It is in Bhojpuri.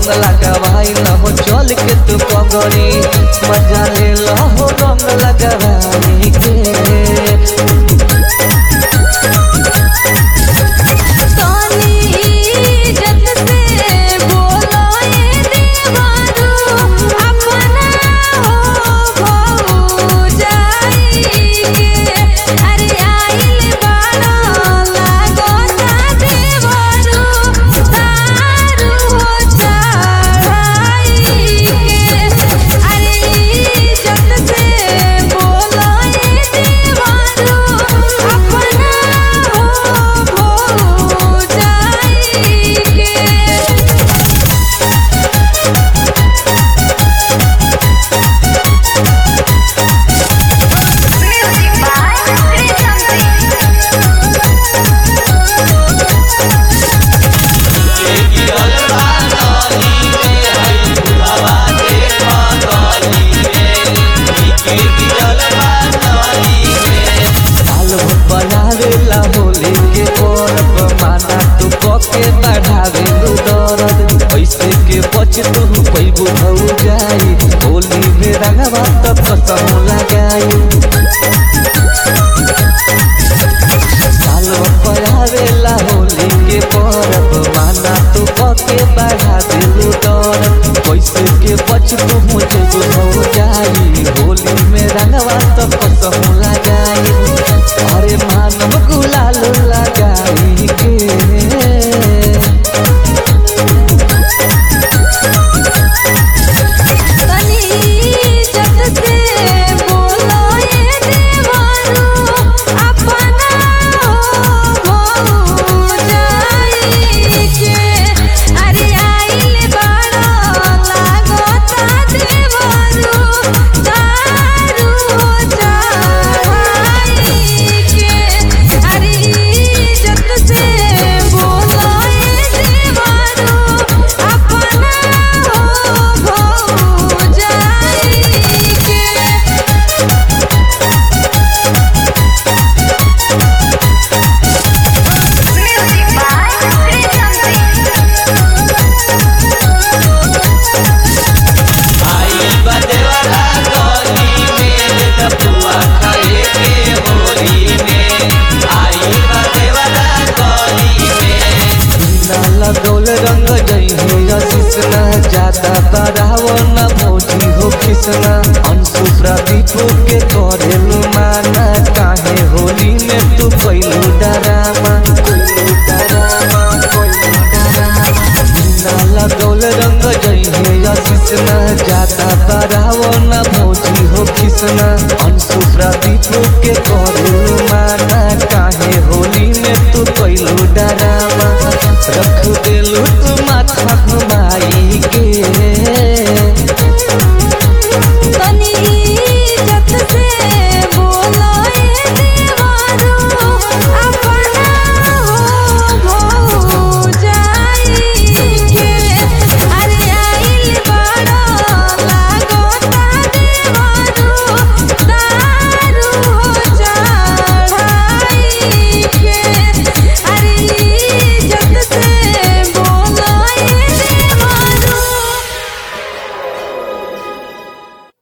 रंग लगावाई न हो चल के तू कगरी मजा ले लो हो रंग लगावाई के तनी इज्जत से बोलो ए देवारू अपना हो भौजाई के अरे आइल बाड़ा लागो ता देवारू दारू हो चढ़ाई के अरे इज्जत से बोलो ए देवारू अपना हो भौजाई के Music by साल भर बनावेला होली के पर्व माना तू कके बढ़ावे लू दरद पैसे के बच तू पैबू हो जाई होली में रंगवा तब कसम लगाई साल भर बनावेला होली के पर्व माना तू कके बढ़ावे लू दरद पैसे के बच तू मुझे हो जाई होली में रंगवा तब कसम लगाई अरे मानव गुलाल लगाई के तनी इज्जत से बोलो ए देवारू अपना हो भौजाई के अरे आइल बाड़ा लागो ता देवारू दारू हो चढ़ाई के अरे इज्जत से बोलो ए देवारू अपना हो भौजाई के Music by लगौल रंग जई हो यशिस न ज्यादा बढ़ाव न भौजी हो किसना अंशु प्रदीप के करेलू माना काहे होली में तू कैलू डरामा कैलू डरामा कैलू डरामा बिना लगौल रंग जई हो यशिस न ज्यादा बढ़ाव न भौजी हो किसना अंशु प्रदीप के करेलू माना काहे होली में तू कैलू डरामा रख दिलू तू माथा घुमाई के